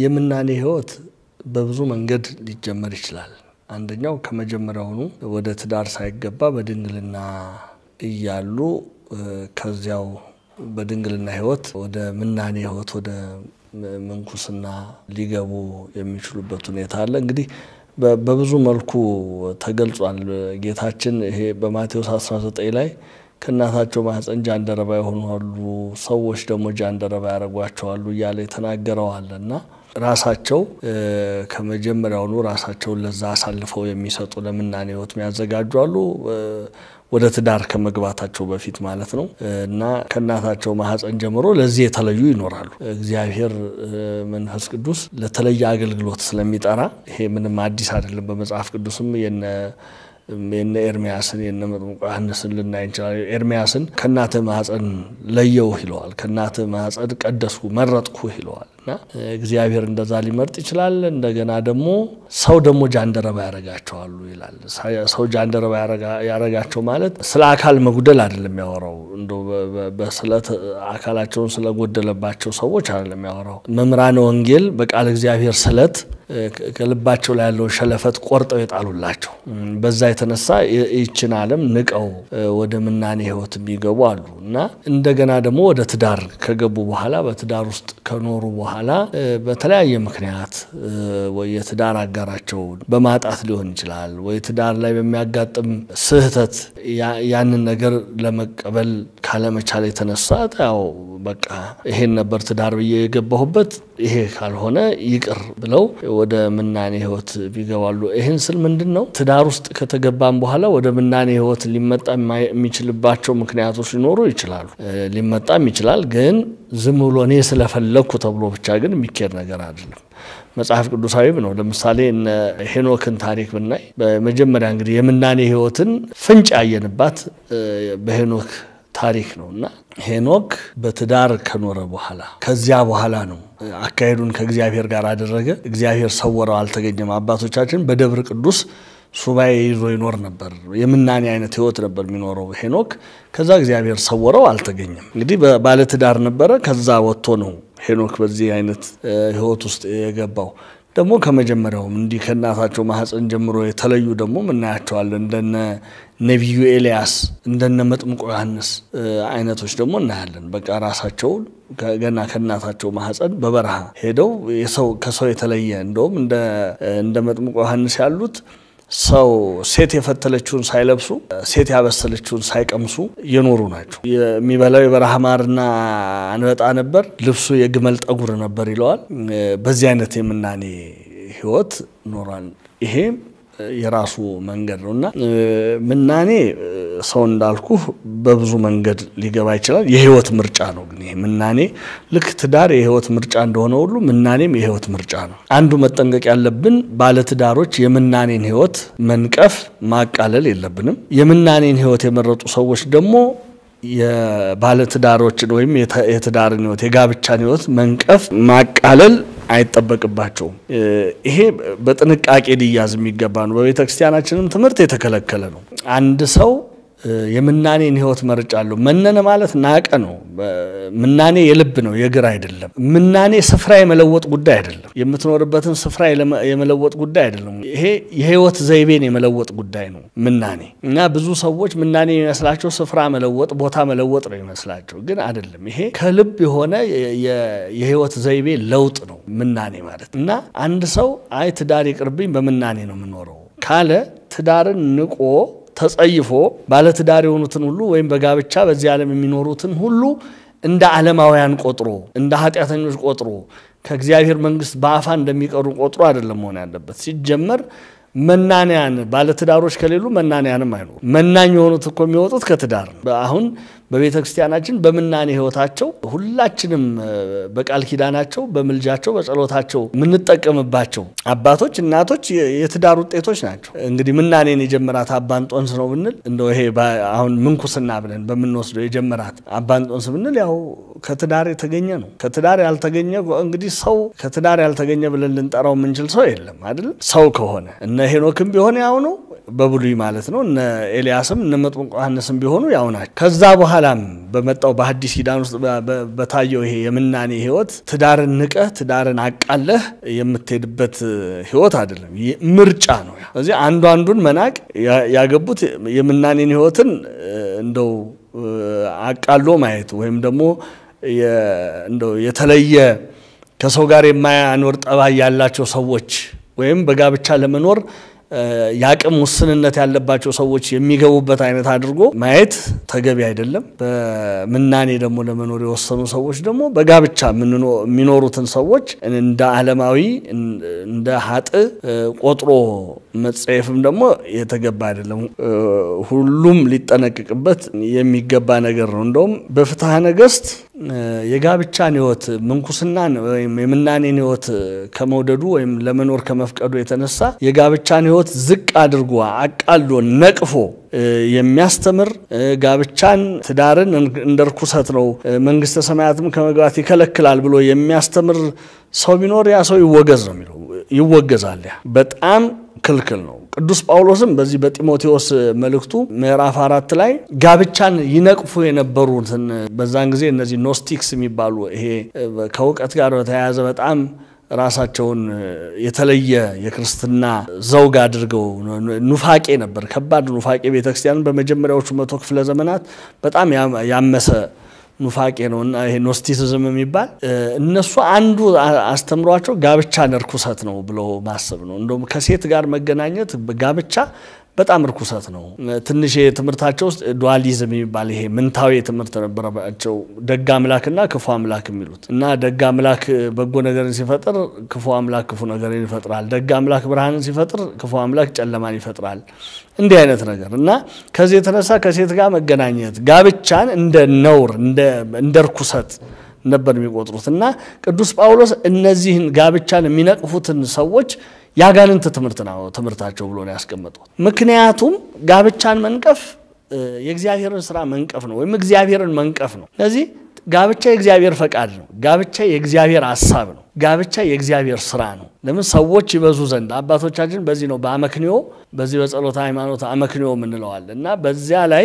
የምናኔ ህይወት በብዙ መንገድ ሊጀመር ይችላል። አንደኛው ከመጀመሪያውኑ ወደ ትዳር ሳይገባ በድንግልና እያሉ ከዚያው በድንግልና ህይወት ወደ ምናኔ ህይወት ወደ ምንኩስና ሊገቡ የሚችሉበት ሁኔታ አለ። እንግዲህ በብዙ መልኩ ተገልጿል። ጌታችን ይሄ በማቴዎስ 19 ላይ ከእናታቸው ማህፀን ጃንደረባ የሆኑ አሉ፣ ሰዎች ደግሞ ጃንደረባ ያደርጓቸዋሉ እያለ የተናገረዋል እና ራሳቸው ከመጀመሪያውኑ ራሳቸውን ለዛ አሳልፈው የሚሰጡ ለምናኔ ህይወት የሚያዘጋጁ አሉ። ወደ ትዳር ከመግባታቸው በፊት ማለት ነው እና ከእናታቸው ማህፀን ጀምሮ ለዚህ የተለዩ ይኖራሉ። እግዚአብሔር መንፈስ ቅዱስ ለተለየ አገልግሎት ስለሚጠራ ይሄ ምንም አዲስ አይደለም። በመጽሐፍ ቅዱስም የነ የነ ኤርሚያስን የነ መጥምቁ ዮሐንስን ልናይ እንችላለን። ኤርሚያስን ከእናትህ ማህፀን ለየውህ ይለዋል። ከእናትህ ማህፀን ቀደስኩ መረጥኩህ ይለዋል እና እግዚአብሔር እንደዛ ሊመርጥ ይችላል። እንደገና ደግሞ ሰው ደግሞ ጃንደረባ ያረጋቸዋሉ ይላል። ሰው ጃንደረባ ያረጋቸው ማለት ስለ አካል መጉደል አይደለም ያወራው፣ እንደ በስለት አካላቸውን ስለጎደለባቸው ሰዎች አይደለም ያወራው። መምህራነ ወንጌል በቃል እግዚአብሔር ስለት ከልባቸው ላይ ያለውን ሸለፈት ቆርጠው የጣሉላቸው በዛ የተነሳ ይችን ዓለም ንቀው ወደ ምናኔ ህይወት የሚገቡ አሉ እና እንደገና ደግሞ ወደ ትዳር ከገቡ በኋላ በትዳር ውስጥ ከኖሩ በኋላ በተለያየ ምክንያት ወይ የትዳር አጋራቸውን በማጣት ሊሆን ይችላል፣ ወይ ትዳር ላይ በሚያጋጥም ስህተት ያንን ነገር ለመቀበል ካለመቻል የተነሳ ያው በቃ ይሄን ነበር ትዳር ብዬ የገባሁበት ይሄ ካልሆነ ይቅር ብለው ወደ ምናኔ ህይወት ይገባሉ። ይህን ስል ምንድን ነው ትዳር ውስጥ ከተገባም በኋላ ወደ ምናኔ ህይወት ሊመጣ የሚችልባቸው ምክንያቶች ሊኖሩ ይችላሉ። ሊመጣም ይችላል። ግን ዝም ብሎ እኔ ስለፈለግኩ ተብሎ ብቻ ግን የሚካሄድ ነገር አይደለም። መጽሐፍ ቅዱሳዊም ነው። ለምሳሌ እነ ሄኖክን ታሪክ ብናይ በመጀመሪያ እንግዲህ የምናኔ ህይወትን ፍንጭ ያየንባት በሄኖክ ታሪክ ነው እና ሄኖክ በትዳር ከኖረ በኋላ ከዚያ በኋላ ነው አካሄዱን ከእግዚአብሔር ጋር አደረገ። እግዚአብሔር ሰወረው፣ አልተገኘም። አባቶቻችን በደብረ ቅዱስ ሱባኤ ይዞ ይኖር ነበር። የምናኔ አይነት ህይወት ነበር የሚኖረው ሄኖክ። ከዛ እግዚአብሔር ሰወረው፣ አልተገኘም። እንግዲህ ባለትዳር ነበረ። ከዛ ወጥቶ ነው ሄኖክ በዚህ አይነት ህይወት ውስጥ የገባው። ደግሞ ከመጀመሪያውም እንዲህ ከእናታቸው ማህፀን ጀምሮ የተለዩ ደግሞ ምናያቸዋለን። እንደነ ነቢዩ ኤልያስ እንደነ መጥምቆ ዮሐንስ አይነቶች ደግሞ እናያለን። በቃ ራሳቸውን ገና ከእናታቸው ማህፀን በበረሃ ሄደው ከሰው የተለየ እንደውም እንደ መጥምቆ ዮሐንስ ያሉት ሰው ሴት የፈተለችውን ሳይለብሱ ሴት ያበሰለችውን ሳይቀምሱ የኖሩ ናቸው። የሚበላው የበረሃ ማርና አንበጣ ነበር፣ ልብሱ የግመል ጠጉር ነበር ይለዋል። በዚህ አይነት የምናኔ ህይወት ኖሯል። ይሄ የራሱ መንገድ ነው እና ምናኔ ሰው እንዳልኩ በብዙ መንገድ ሊገባ ይችላል። የህይወት ምርጫ ነው። ግን ይሄ ምናኔ ልክ ትዳር የህይወት ምርጫ እንደሆነ ሁሉ ምናኔም የህይወት ምርጫ ነው። አንዱ መጠንቀቅ ያለብን ባለትዳሮች የምናኔን ህይወት መንቀፍ፣ ማቃለል የለብንም። የምናኔን ህይወት የመረጡ ሰዎች ደግሞ የባለትዳሮችን ወይም የትዳርን ህይወት የጋብቻን ህይወት መንቀፍ፣ ማቃለል አይጠበቅባቸውም። ይሄ በጥንቃቄ ሊያዝ የሚገባ ነው። በቤተ ክርስቲያናችንም ትምህርት የተከለከለ ነው። አንድ ሰው የምናኔን ህይወት መርጫለሁ። መነነ ማለት ናቀ ነው። ምናኔ የልብ ነው፣ የእግር አይደለም። ምናኔ ስፍራ የመለወጥ ጉዳይ አይደለም። የምትኖርበትን ስፍራ የመለወጥ ጉዳይ አይደለም። ይሄ የህይወት ዘይቤን የመለወጥ ጉዳይ ነው ምናኔ እና ብዙ ሰዎች ምናኔ የሚመስላቸው ስፍራ መለወጥ፣ ቦታ መለወጥ ነው ይመስላቸው፣ ግን አይደለም። ይሄ ከልብ የሆነ የህይወት ዘይቤ ለውጥ ነው ምናኔ ማለት እና አንድ ሰው አይ ትዳር ይቅርብኝ በምናኔ ነው የምኖረው ካለ ትዳርን ንቆ ተጸይፎ ባለትዳር የሆኑትን ሁሉ ወይም በጋብቻ በዚህ ዓለም የሚኖሩትን ሁሉ እንደ ዓለማውያን ቆጥሮ እንደ ኃጢአተኞች ቆጥሮ ከእግዚአብሔር መንግሥት በአፋ እንደሚቀሩ ቆጥሮ አይደለም መሆን ያለበት። ሲጀመር መናንያን ባለትዳሮች ከሌሉ መናንያንም አይኖሩ። መናኝ የሆኑት እኮ የሚወጡት ከትዳር ነው። አሁን በቤተ ክርስቲያናችን በምናኔ ህይወታቸው ሁላችንም በቃል ኪዳናቸው፣ በምልጃቸው፣ በጸሎታቸው የምንጠቀምባቸው አባቶች፣ እናቶች የትዳር ውጤቶች ናቸው። እንግዲህ ምናኔን የጀመራት አባንጦንስ ነው ብንል እንደው ይሄ አሁን ምንኩስና ብለን በምንወስደው የጀመራት አባንጦንስ ብንል ያው ከትዳር የተገኘ ነው። ከትዳር ያልተገኘ እንግዲህ ሰው ከትዳር ያልተገኘ ብለን ልንጠራው የምንችል ሰው የለም አይደል? ሰው ከሆነ እነ ሄኖክም ቢሆን ያው ነው። በብሉይ ማለት ነው። እነ ኤልያስም እነ መጥምቁ ዮሐንስም ቢሆኑ ያው ናቸው። ከዛ በኋላም በመጣው በሐዲስ ኪዳን ውስጥ በታየው ይሄ የምናኔ ህይወት ትዳርን ንቀህ ትዳርን አቃለህ የምትሄድበት ህይወት አይደለም፣ ምርጫ ነው። ስለዚህ አንዱ አንዱን መናቅ ያገቡት የምናኔን ህይወትን እንደው አቃሎ ማየት ወይም ደግሞ እንደው የተለየ ከሰው ጋር የማያኖር ጠባይ ያላቸው ሰዎች ወይም በጋብቻ ለመኖር የአቅም ውስንነት ያለባቸው ሰዎች የሚገቡበት አይነት አድርጎ ማየት ተገቢ አይደለም። በምናኔ ደግሞ ለመኖር የወሰኑ ሰዎች ደግሞ በጋብቻ የሚኖሩትን ሰዎች እንደ ዓለማዊ እንደ ሀጥ ቆጥሮ መጸየፍም ደግሞ የተገባ አይደለም። ሁሉም ሊጠነቅቅበት የሚገባ ነገር ነው። እንደውም በፍትሐ ነገሥት የጋብቻን ህይወት ምንኩስናን ወይም የምናኔን ህይወት ከመውደዱ ወይም ለመኖር ከመፍቀዱ የተነሳ የጋብቻን ህይወት ዝቅ አድርጎ አቃሎ ነቅፎ የሚያስተምር ጋብቻን ትዳርን እንደ ርኩሰት ነው፣ መንግስተ ሰማያትም ከመግባት ይከለክላል ብሎ የሚያስተምር ሰው ቢኖር ያ ሰው ይወገዝ ነው የሚለው። ይወገዛል። ያ በጣም ክልክል ነው። ቅዱስ ጳውሎስም በዚህ በጢሞቴዎስ መልእክቱ ምዕራፍ አራት ላይ ጋብቻን ይነቅፉ የነበሩትን በዛን ጊዜ እነዚህ ኖስቲክስ የሚባሉ ይሄ ከእውቀት ጋር በተያያዘ በጣም ራሳቸውን የተለየ የክርስትና ዘውግ አድርገው ኑፋቄ ነበር፣ ከባድ ኑፋቄ ቤተክርስቲያንን በመጀመሪያዎቹ መቶ ክፍለ ዘመናት በጣም ያመሰ ኑፋቄ ነው እና ይሄ ኖስቲሲዝም የሚባል እነሱ አንዱ አስተምሯቸው ጋብቻን እርኩሰት ነው ብለው ማሰብ ነው። እንደውም ከሴት ጋር መገናኘት ጋብቻ በጣም እርኩሰት ነው። ትንሽ ትምህርታቸው ውስጥ ዱዋሊዝም የሚባል ይሄ ምንታዊ ትምህርት ነበረባቸው። ደግ አምላክና ክፉ አምላክ የሚሉት እና ደግ አምላክ በጎ ነገርን ሲፈጥር፣ ክፉ አምላክ ክፉ ነገርን ይፈጥራል። ደግ አምላክ ብርሃንን ሲፈጥር፣ ክፉ አምላክ ጨለማን ይፈጥራል። እንዲህ አይነት ነገር እና ከዚህ የተነሳ ከሴት ጋር መገናኘት ጋብቻን እንደ ነውር እንደ እርኩሰት ነበር የሚቆጥሩት እና ቅዱስ ጳውሎስ እነዚህን ጋብቻን የሚነቅፉትን ሰዎች ያጋንንት ትምህርት ነው ትምህርታቸው ብሎ ነው ያስቀመጡት። ምክንያቱም ጋብቻን መንቀፍ የእግዚአብሔርን ስራ መንቀፍ ነው ወይም እግዚአብሔርን መንቀፍ ነው። ስለዚህ ጋብቻ የእግዚአብሔር ፈቃድ ነው። ጋብቻ የእግዚአብሔር ሀሳብ ነው። ጋብቻ የእግዚአብሔር ስራ ነው። ለምን ሰዎች ይበዙ ዘንድ አባቶቻችን በዚህ ነው በአመክንዮ በዚህ በጸሎተ ሃይማኖት አመክንዮ የምንለዋል እና በዚያ ላይ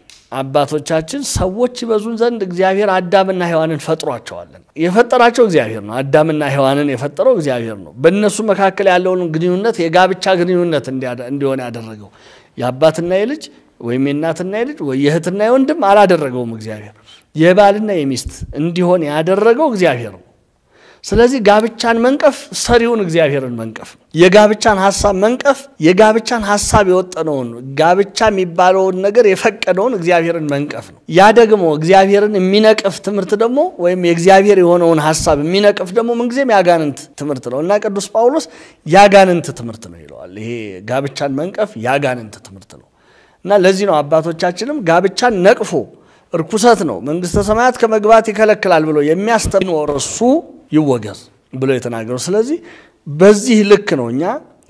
አባቶቻችን ሰዎች ይበዙን ዘንድ እግዚአብሔር አዳምና ሔዋንን ፈጥሯቸዋለን። የፈጠራቸው እግዚአብሔር ነው። አዳምና ሔዋንን የፈጠረው እግዚአብሔር ነው። በእነሱ መካከል ያለውን ግንኙነት የጋብቻ ግንኙነት እንዲሆን ያደረገው የአባትና የልጅ ወይም የእናትና የልጅ ወይ የእህትና የወንድም አላደረገውም እግዚአብሔር። የባልና የሚስት እንዲሆን ያደረገው እግዚአብሔር ነው። ስለዚህ ጋብቻን መንቀፍ ሰሪውን እግዚአብሔርን መንቀፍ ነው። የጋብቻን ሀሳብ መንቀፍ የጋብቻን ሀሳብ የወጠነውን ጋብቻ የሚባለውን ነገር የፈቀደውን እግዚአብሔርን መንቀፍ ነው። ያ ደግሞ እግዚአብሔርን የሚነቅፍ ትምህርት ደግሞ ወይም የእግዚአብሔር የሆነውን ሀሳብ የሚነቅፍ ደግሞ ምንጊዜም ያጋንንት ትምህርት ነው እና ቅዱስ ጳውሎስ ያጋንንት ትምህርት ነው ይለዋል። ይሄ ጋብቻን መንቀፍ ያጋንንት ትምህርት ነው እና ለዚህ ነው አባቶቻችንም ጋብቻን ነቅፎ እርኩሰት ነው መንግስተ ሰማያት ከመግባት ይከለክላል ብሎ የሚያስተምር እሱ ይወገዝ ብሎ የተናገሩ። ስለዚህ በዚህ ልክ ነው እኛ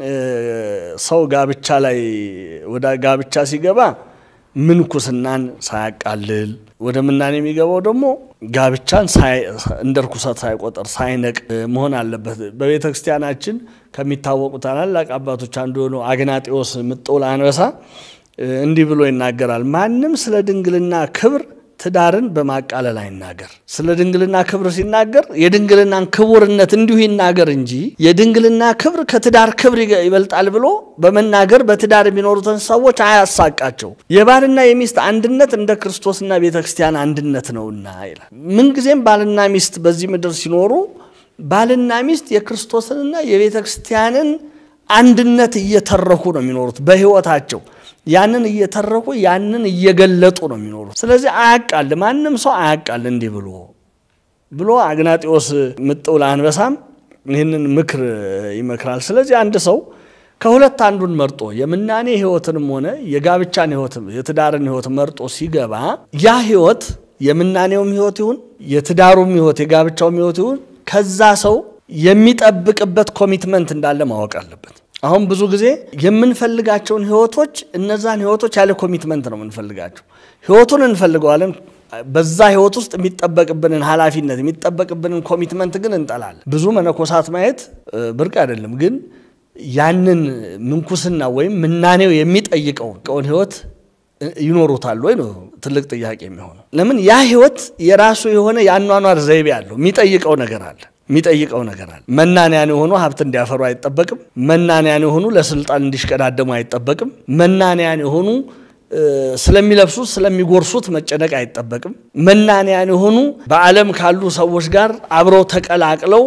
ሰው ጋብቻ ላይ ወደ ጋብቻ ሲገባ ምንኩስናን ሳያቃልል ወደ ምናኔ የሚገባው ደግሞ ጋብቻን እንደ ርኩሰት ሳይቆጠር ሳይነቅ መሆን አለበት። በቤተ ክርስቲያናችን ከሚታወቁ ታላላቅ አባቶች አንዱ የሆነው አግናጢዎስ ምጥውል አንበሳ እንዲህ ብሎ ይናገራል። ማንም ስለ ድንግልና ክብር ትዳርን በማቃለል አይናገር። ስለ ድንግልና ክብር ሲናገር የድንግልናን ክቡርነት እንዲሁ ይናገር እንጂ የድንግልና ክብር ከትዳር ክብር ይበልጣል ብሎ በመናገር በትዳር የሚኖሩትን ሰዎች አያሳቃቸው። የባልና የሚስት አንድነት እንደ ክርስቶስና ቤተ ክርስቲያን አንድነት ነውና ይላል። ምንጊዜም ባልና ሚስት በዚህ ምድር ሲኖሩ ባልና ሚስት የክርስቶስንና የቤተ ክርስቲያንን አንድነት እየተረኩ ነው የሚኖሩት በሕይወታቸው ያንን እየተረኩ ያንን እየገለጡ ነው የሚኖሩት። ስለዚህ አያቃል ማንም ሰው አያቃል እንዲህ ብሎ ብሎ አግናጢዎስ ምጥውል አንበሳም ይህንን ምክር ይመክራል። ስለዚህ አንድ ሰው ከሁለት አንዱን መርጦ የምናኔ ሕይወትንም ሆነ የጋብቻን ሕይወት የትዳርን ሕይወት መርጦ ሲገባ ያ ሕይወት የምናኔውም ሕይወት ይሁን የትዳሩም ሕይወት የጋብቻውም ሕይወት ይሁን ከዛ ሰው የሚጠብቅበት ኮሚትመንት እንዳለ ማወቅ አለበት። አሁን ብዙ ጊዜ የምንፈልጋቸውን ህይወቶች እነዛን ህይወቶች ያለ ኮሚትመንት ነው የምንፈልጋቸው። ህይወቱን እንፈልገዋለን። በዛ ህይወት ውስጥ የሚጠበቅብንን ኃላፊነት የሚጠበቅብንን ኮሚትመንት ግን እንጠላለን። ብዙ መነኮሳት ማየት ብርቅ አይደለም፣ ግን ያንን ምንኩስና ወይም ምናኔው የሚጠይቀውን ህይወት ይኖሩታል ወይ ነው ትልቅ ጥያቄ የሚሆነው። ለምን ያ ህይወት የራሱ የሆነ የአኗኗር ዘይቤ አለው። የሚጠይቀው ነገር አለ የሚጠይቀው ነገር አለ። መናንያን የሆኑ ሀብት እንዲያፈሩ አይጠበቅም። መናንያን የሆኑ ለስልጣን እንዲሽቀዳደሙ አይጠበቅም። መናንያን የሆኑ ስለሚለብሱት ስለሚጎርሱት መጨነቅ አይጠበቅም። መናንያን የሆኑ በዓለም ካሉ ሰዎች ጋር አብረው ተቀላቅለው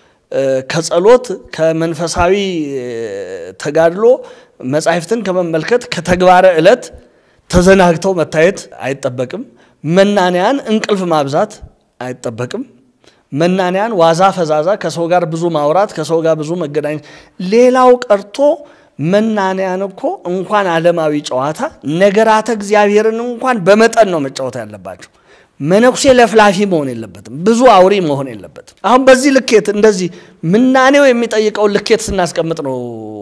ከጸሎት ከመንፈሳዊ ተጋድሎ መጻሕፍትን ከመመልከት ከተግባረ ዕለት ተዘናግተው መታየት አይጠበቅም። መናንያን እንቅልፍ ማብዛት አይጠበቅም። መናንያን ዋዛ ፈዛዛ፣ ከሰው ጋር ብዙ ማውራት፣ ከሰው ጋር ብዙ መገናኘት። ሌላው ቀርቶ መናንያን እኮ እንኳን ዓለማዊ ጨዋታ ነገራተ እግዚአብሔርን እንኳን በመጠን ነው መጫወት ያለባቸው። መነኩሴ ለፍላፊ መሆን የለበትም። ብዙ አውሪ መሆን የለበትም። አሁን በዚህ ልኬት እንደዚህ ምናኔው የሚጠይቀውን ልኬት ስናስቀምጥ ነው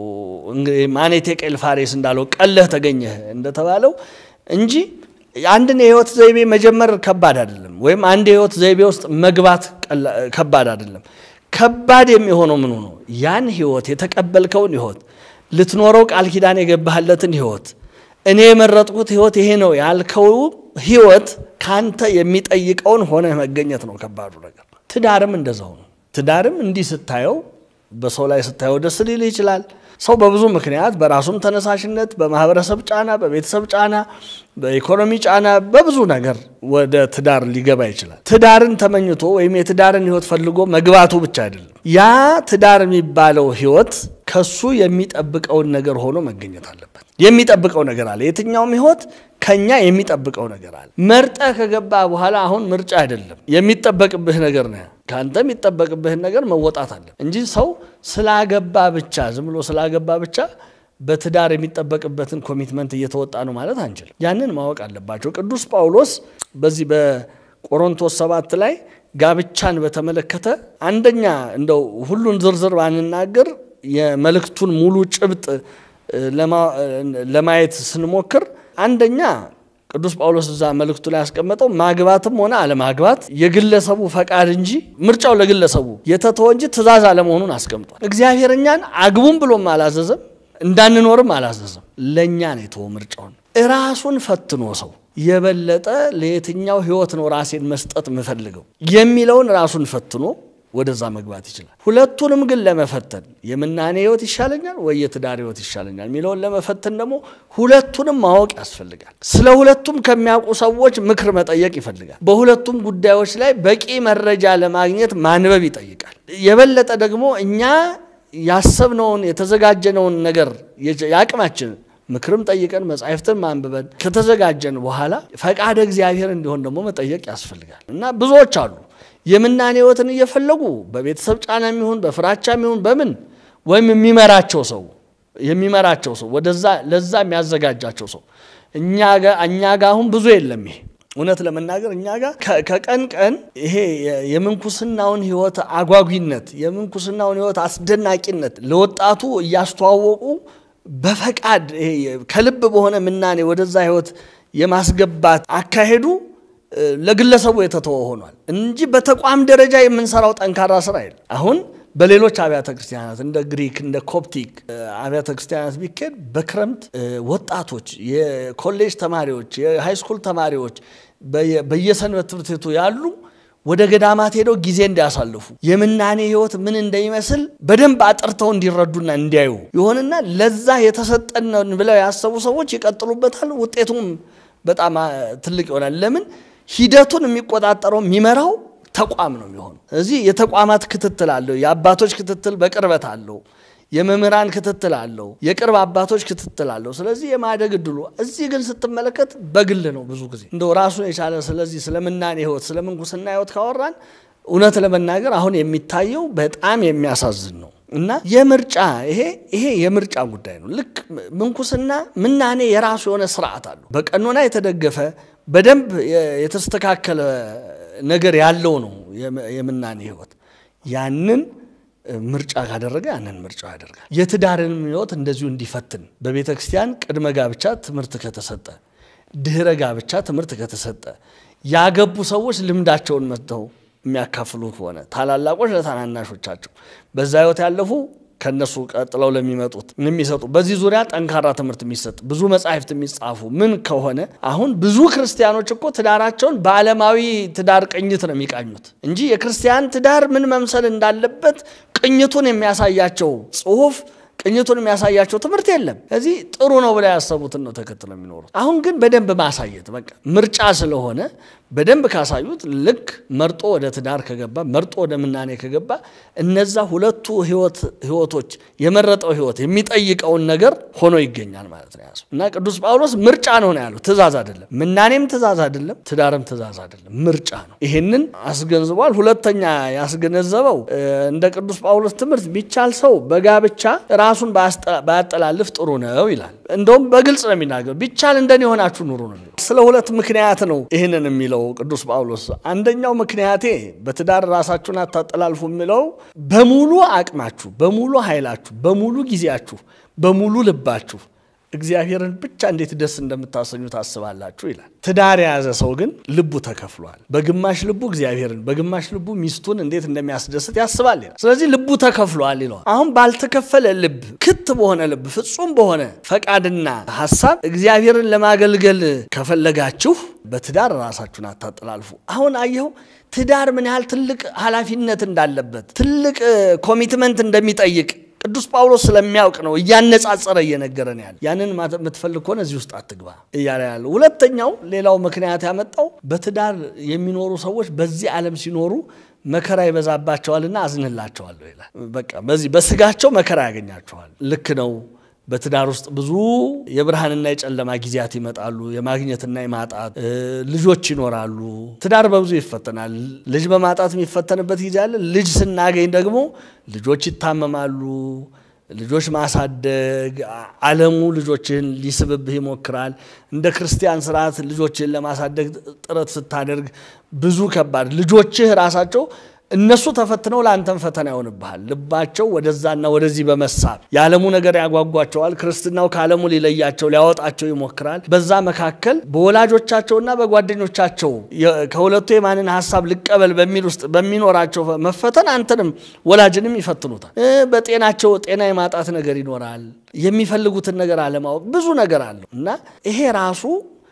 ማኔቴ ቄል ፋሬስ እንዳለው ቀለህ ተገኘህ እንደተባለው እንጂ አንድን የህይወት ዘይቤ መጀመር ከባድ አይደለም፣ ወይም አንድ የህይወት ዘይቤ ውስጥ መግባት ከባድ አይደለም። ከባድ የሚሆነው ምኑ ነው? ያን ህይወት የተቀበልከውን ህይወት ልትኖረው ቃል ኪዳን የገባህለትን ህይወት እኔ የመረጥኩት ህይወት ይሄ ነው ያልከው ህይወት ካንተ የሚጠይቀውን ሆነ መገኘት ነው ከባዱ ነገር። ትዳርም እንደዛው ነው። ትዳርም እንዲህ ስታየው በሰው ላይ ስታየው ደስ ሊል ይችላል። ሰው በብዙ ምክንያት በራሱም ተነሳሽነት፣ በማህበረሰብ ጫና፣ በቤተሰብ ጫና፣ በኢኮኖሚ ጫና፣ በብዙ ነገር ወደ ትዳር ሊገባ ይችላል። ትዳርን ተመኝቶ ወይም የትዳርን ህይወት ፈልጎ መግባቱ ብቻ አይደለም። ያ ትዳር የሚባለው ህይወት ከሱ የሚጠብቀውን ነገር ሆኖ መገኘት አለበት። የሚጠብቀው ነገር አለ። የትኛውም ህይወት ከኛ የሚጠብቀው ነገር አለ። መርጠ ከገባ በኋላ አሁን ምርጫ አይደለም፣ የሚጠበቅብህ ነገር ነው። ከአንተ የሚጠበቅብህን ነገር መወጣት አለ እንጂ ሰው ስላገባ ብቻ ዝም ብሎ ስላገባ ብቻ በትዳር የሚጠበቅበትን ኮሚትመንት እየተወጣ ነው ማለት አንችልም። ያንን ማወቅ አለባቸው። ቅዱስ ጳውሎስ በዚህ በቆሮንቶስ ሰባት ላይ ጋብቻን በተመለከተ አንደኛ እንደው ሁሉን ዝርዝር ባንናገር የመልእክቱን ሙሉ ጭብጥ ለማየት ስንሞክር አንደኛ ቅዱስ ጳውሎስ እዛ መልእክቱ ላይ ያስቀመጠው ማግባትም ሆነ አለማግባት የግለሰቡ ፈቃድ እንጂ ምርጫው ለግለሰቡ የተተወ እንጂ ትእዛዝ አለመሆኑን አስቀምጧል። እግዚአብሔር እኛን አግቡም ብሎም አላዘዘም፣ እንዳንኖርም አላዘዘም። ለእኛ ነው የተወ ምርጫውን። እራሱን ፈትኖ ሰው የበለጠ ለየትኛው ህይወት ነው ራሴን መስጠት የምፈልገው የሚለውን ራሱን ፈትኖ ወደዛ መግባት ይችላል። ሁለቱንም ግን ለመፈተን የምናኔ ህይወት ይሻለኛል ወይ የትዳር ህይወት ይሻለኛል የሚለውን ለመፈተን ደግሞ ሁለቱንም ማወቅ ያስፈልጋል። ስለ ሁለቱም ከሚያውቁ ሰዎች ምክር መጠየቅ ይፈልጋል። በሁለቱም ጉዳዮች ላይ በቂ መረጃ ለማግኘት ማንበብ ይጠይቃል። የበለጠ ደግሞ እኛ ያሰብነውን የተዘጋጀነውን ነገር የአቅማችን ምክርም ጠይቀን መጻሕፍትን ማንብበን ከተዘጋጀን በኋላ ፈቃደ እግዚአብሔር እንዲሆን ደግሞ መጠየቅ ያስፈልጋል እና ብዙዎች አሉ የምናኔ ህይወትን እየፈለጉ በቤተሰብ ጫና የሚሆን በፍራቻ የሚሆን በምን ወይም የሚመራቸው ሰው የሚመራቸው ሰው ወደዛ ለዛ የሚያዘጋጃቸው ሰው እኛ ጋ አሁን ብዙ የለም። ይሄ እውነት ለመናገር እኛ ጋር ከቀን ቀን ይሄ የምንኩስናውን ህይወት አጓጊነት የምንኩስናውን ህይወት አስደናቂነት ለወጣቱ እያስተዋወቁ በፈቃድ ከልብ በሆነ ምናኔ ወደዛ ህይወት የማስገባት አካሄዱ ለግለሰቡ የተተወ ሆኗል እንጂ በተቋም ደረጃ የምንሰራው ጠንካራ ስራ የለም። አሁን በሌሎች አብያተ ክርስቲያናት እንደ ግሪክ እንደ ኮፕቲክ አብያተ ክርስቲያናት ቢካሄድ በክረምት ወጣቶች፣ የኮሌጅ ተማሪዎች፣ የሃይስኩል ተማሪዎች በየሰንበት ትምህርት ቤቱ ያሉ ወደ ገዳማት ሄደው ጊዜ እንዲያሳልፉ የምናኔ ህይወት ምን እንደሚመስል በደንብ አጥርተው እንዲረዱና እንዲያዩ ይሆንና ለዛ የተሰጠነን ብለው ያሰቡ ሰዎች ይቀጥሉበታል። ውጤቱም በጣም ትልቅ ይሆናል። ለምን ሂደቱን የሚቆጣጠረው የሚመራው ተቋም ነው የሚሆነው። እዚህ የተቋማት ክትትል አለው። የአባቶች ክትትል በቅርበት አለው። የመምህራን ክትትል አለው። የቅርብ አባቶች ክትትል አለው። ስለዚህ የማደግ እድሉ እዚህ ግን ስትመለከት በግል ነው ብዙ ጊዜ እንደው ራሱን የቻለ ስለዚህ ስለምናኔ ህይወት ስለ ምንኩስና ህይወት ካወራን እውነት ለመናገር አሁን የሚታየው በጣም የሚያሳዝን ነው እና የምርጫ ይሄ ይሄ የምርጫ ጉዳይ ነው። ልክ ምንኩስና ምናኔ የራሱ የሆነ ስርዓት አለው። በቀኖና የተደገፈ በደንብ የተስተካከለ ነገር ያለው ነው የምናኔ ህይወት ያንን ምርጫ ካደረገ ያንን ምርጫ ያደርጋል። የትዳርንም ህይወት እንደዚሁ እንዲፈትን በቤተ ክርስቲያን ቅድመ ጋብቻ ትምህርት ከተሰጠ፣ ድህረ ጋብቻ ትምህርት ከተሰጠ፣ ያገቡ ሰዎች ልምዳቸውን መጥተው የሚያካፍሉ ከሆነ ታላላቆች ለታናናሾቻቸው በዛ ህይወት ያለፉ ከነሱ ቀጥለው ለሚመጡት የሚሰጡ በዚህ ዙሪያ ጠንካራ ትምህርት የሚሰጥ ብዙ መጻሕፍት የሚጻፉ ምን ከሆነ አሁን ብዙ ክርስቲያኖች እኮ ትዳራቸውን በዓለማዊ ትዳር ቅኝት ነው የሚቃኙት እንጂ የክርስቲያን ትዳር ምን መምሰል እንዳለበት ቅኝቱን የሚያሳያቸው ጽሁፍ ቅኝቱን የሚያሳያቸው ትምህርት የለም። እዚህ ጥሩ ነው ብላ ያሰቡትን ነው ተከትለው የሚኖሩት። አሁን ግን በደንብ ማሳየት በቃ ምርጫ ስለሆነ በደንብ ካሳዩት ልክ መርጦ ወደ ትዳር ከገባ መርጦ ወደ ምናኔ ከገባ እነዛ ሁለቱ ህይወቶች የመረጠው ህይወት የሚጠይቀውን ነገር ሆኖ ይገኛል ማለት ነው ያዙ እና ቅዱስ ጳውሎስ ምርጫ ነው ነው ያሉ ትእዛዝ አይደለም። ምናኔም ትእዛዝ አይደለም፣ ትዳርም ትእዛዝ አይደለም፣ ምርጫ ነው። ይሄንን አስገንዝቧል። ሁለተኛ ያስገነዘበው እንደ ቅዱስ ጳውሎስ ትምህርት ቢቻል ሰው በጋብቻ ራሱን ባያጠላልፍ ጥሩ ነው ይላል። እንደውም በግልጽ ነው የሚናገር ቢቻል እንደኔ የሆናችሁ ኑሩ ነው የሚለው። ስለ ሁለት ምክንያት ነው ይህንን የሚለው ቅዱስ ጳውሎስ። አንደኛው ምክንያቴ በትዳር ራሳችሁን አታጠላልፉ የሚለው በሙሉ አቅማችሁ፣ በሙሉ ኃይላችሁ፣ በሙሉ ጊዜያችሁ፣ በሙሉ ልባችሁ እግዚአብሔርን ብቻ እንዴት ደስ እንደምታሰኙ ታስባላችሁ ይላል። ትዳር የያዘ ሰው ግን ልቡ ተከፍሏል። በግማሽ ልቡ እግዚአብሔርን፣ በግማሽ ልቡ ሚስቱን እንዴት እንደሚያስደስት ያስባል ይላል። ስለዚህ ልቡ ተከፍሏል ይለዋል። አሁን ባልተከፈለ ልብ፣ ክት በሆነ ልብ፣ ፍጹም በሆነ ፈቃድና ሀሳብ እግዚአብሔርን ለማገልገል ከፈለጋችሁ በትዳር ራሳችሁን አታጠላልፉ። አሁን አየኸው ትዳር ምን ያህል ትልቅ ኃላፊነት እንዳለበት ትልቅ ኮሚትመንት እንደሚጠይቅ ቅዱስ ጳውሎስ ስለሚያውቅ ነው እያነጻጸረ እየነገረን ያለ። ያንን የምትፈልግ ከሆነ እዚህ ውስጥ አትግባ እያለ ያለ። ሁለተኛው ሌላው ምክንያት ያመጣው በትዳር የሚኖሩ ሰዎች በዚህ ዓለም ሲኖሩ መከራ ይበዛባቸዋልና አዝንላቸዋለሁ ይላል። በቃ በዚህ በስጋቸው መከራ ያገኛቸዋል። ልክ ነው። በትዳር ውስጥ ብዙ የብርሃንና የጨለማ ጊዜያት ይመጣሉ። የማግኘትና የማጣት ልጆች ይኖራሉ። ትዳር በብዙ ይፈተናል። ልጅ በማጣት የሚፈተንበት ጊዜ አለ። ልጅ ስናገኝ ደግሞ ልጆች ይታመማሉ። ልጆች ማሳደግ ዓለሙ ልጆችን ሊስብብህ ይሞክራል። እንደ ክርስቲያን ስርዓት ልጆችን ለማሳደግ ጥረት ስታደርግ ብዙ ከባድ ልጆችህ ራሳቸው እነሱ ተፈትነው ለአንተም ፈተና ይሆንብሃል። ልባቸው ወደዛና ወደዚህ በመሳብ የዓለሙ ነገር ያጓጓቸዋል። ክርስትናው ከዓለሙ ሊለያቸው ሊያወጣቸው ይሞክራል። በዛ መካከል በወላጆቻቸውና በጓደኞቻቸው ከሁለቱ የማንን ሀሳብ ልቀበል በሚል ውስጥ በሚኖራቸው መፈተን አንተንም ወላጅንም ይፈትኑታል። በጤናቸው ጤና የማጣት ነገር ይኖራል። የሚፈልጉትን ነገር አለማወቅ ብዙ ነገር አለው እና ይሄ ራሱ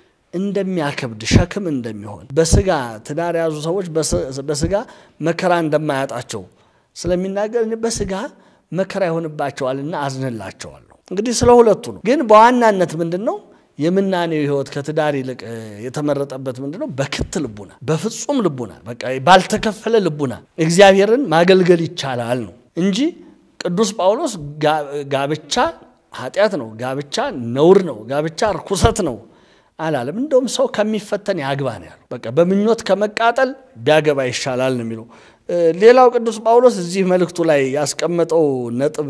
እንደሚያከብድ ሸክም እንደሚሆን በስጋ ትዳር የያዙ ሰዎች በስጋ መከራ እንደማያጣቸው ስለሚናገር በስጋ መከራ ይሆንባቸዋልና አዝንላቸዋለሁ። እንግዲህ ስለ ሁለቱ ነው። ግን በዋናነት ምንድን ነው የምናኔው ሕይወት ከትዳር ይልቅ የተመረጠበት ምንድን ነው? በክት ልቡና፣ በፍጹም ልቡና፣ በቃ ባልተከፈለ ልቡና እግዚአብሔርን ማገልገል ይቻላል ነው እንጂ ቅዱስ ጳውሎስ ጋብቻ ኃጢአት ነው፣ ጋብቻ ነውር ነው፣ ጋብቻ ርኩሰት ነው አላለም። እንደውም ሰው ከሚፈተን ያግባ ነው ያለው። በቃ በምኞት ከመቃጠል ቢያገባ ይሻላል ነው የሚለው። ሌላው ቅዱስ ጳውሎስ እዚህ መልእክቱ ላይ ያስቀመጠው ነጥብ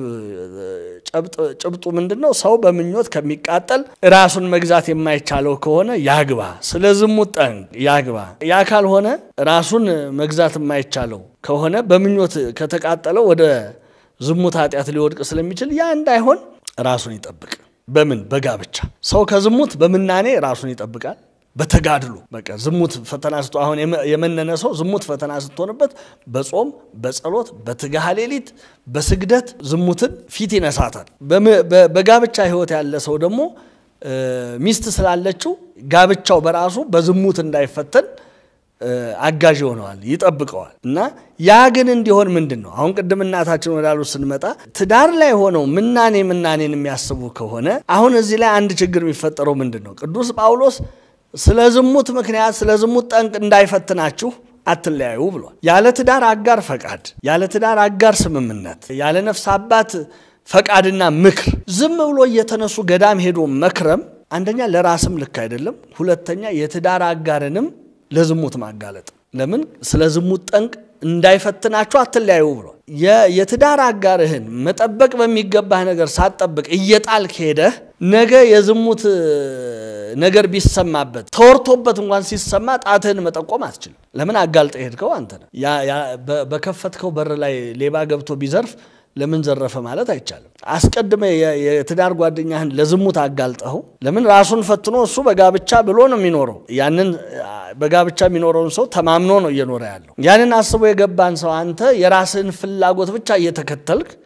ጭብጡ ምንድን ነው? ሰው በምኞት ከሚቃጠል ራሱን መግዛት የማይቻለው ከሆነ ያግባ፣ ስለ ዝሙት ጠንቅ ያግባ። ያ ካልሆነ ራሱን መግዛት የማይቻለው ከሆነ በምኞት ከተቃጠለው ወደ ዝሙት ኃጢአት ሊወድቅ ስለሚችል ያ እንዳይሆን ራሱን ይጠብቅ። በምን በጋብቻ ሰው ከዝሙት በምናኔ ራሱን ይጠብቃል። በተጋድሎ በቃ ዝሙት ፈተና ስቶ አሁን የመነነ ሰው ዝሙት ፈተና ስትሆንበት በጾም በጸሎት በትጋሃ ሌሊት በስግደት ዝሙትን ፊት ይነሳታል። በጋብቻ ሕይወት ያለ ሰው ደግሞ ሚስት ስላለችው ጋብቻው በራሱ በዝሙት እንዳይፈተን አጋዥ ይሆነዋል፣ ይጠብቀዋል። እና ያ ግን እንዲሆን ምንድን ነው አሁን ቅድም እናታችን ወዳሉ ስንመጣ ትዳር ላይ ሆነው ምናኔ ምናኔን የሚያስቡ ከሆነ አሁን እዚህ ላይ አንድ ችግር የሚፈጠረው ምንድን ነው? ቅዱስ ጳውሎስ ስለ ዝሙት ምክንያት ስለ ዝሙት ጠንቅ እንዳይፈትናችሁ አትለያዩ ብሏል። ያለ ትዳር አጋር ፈቃድ፣ ያለ ትዳር አጋር ስምምነት፣ ያለ ነፍስ አባት ፈቃድና ምክር ዝም ብሎ እየተነሱ ገዳም ሄዶ መክረም አንደኛ ለራስም ልክ አይደለም፣ ሁለተኛ የትዳር አጋርንም ለዝሙት ማጋለጥ። ለምን ስለ ዝሙት ጠንቅ እንዳይፈትናችሁ አትለያዩ ብሏል። የትዳር አጋርህን መጠበቅ በሚገባህ ነገር ሳትጠብቅ እየጣልክ ሄደህ ነገ የዝሙት ነገር ቢሰማበት ተወርቶበት እንኳን ሲሰማ ጣትህን መጠቆም አትችልም። ለምን አጋልጠ ሄድከው አንተ ነህ። በከፈትከው በር ላይ ሌባ ገብቶ ቢዘርፍ ለምን ዘረፈ ማለት አይቻልም። አስቀድመ የትዳር ጓደኛህን ለዝሙት አጋልጠኸው ለምን ራሱን ፈትኖ እሱ በጋብቻ ብሎ ነው የሚኖረው። ያንን በጋብቻ የሚኖረውን ሰው ተማምኖ ነው እየኖረ ያለው። ያንን አስቦ የገባን ሰው አንተ የራስህን ፍላጎት ብቻ እየተከተልክ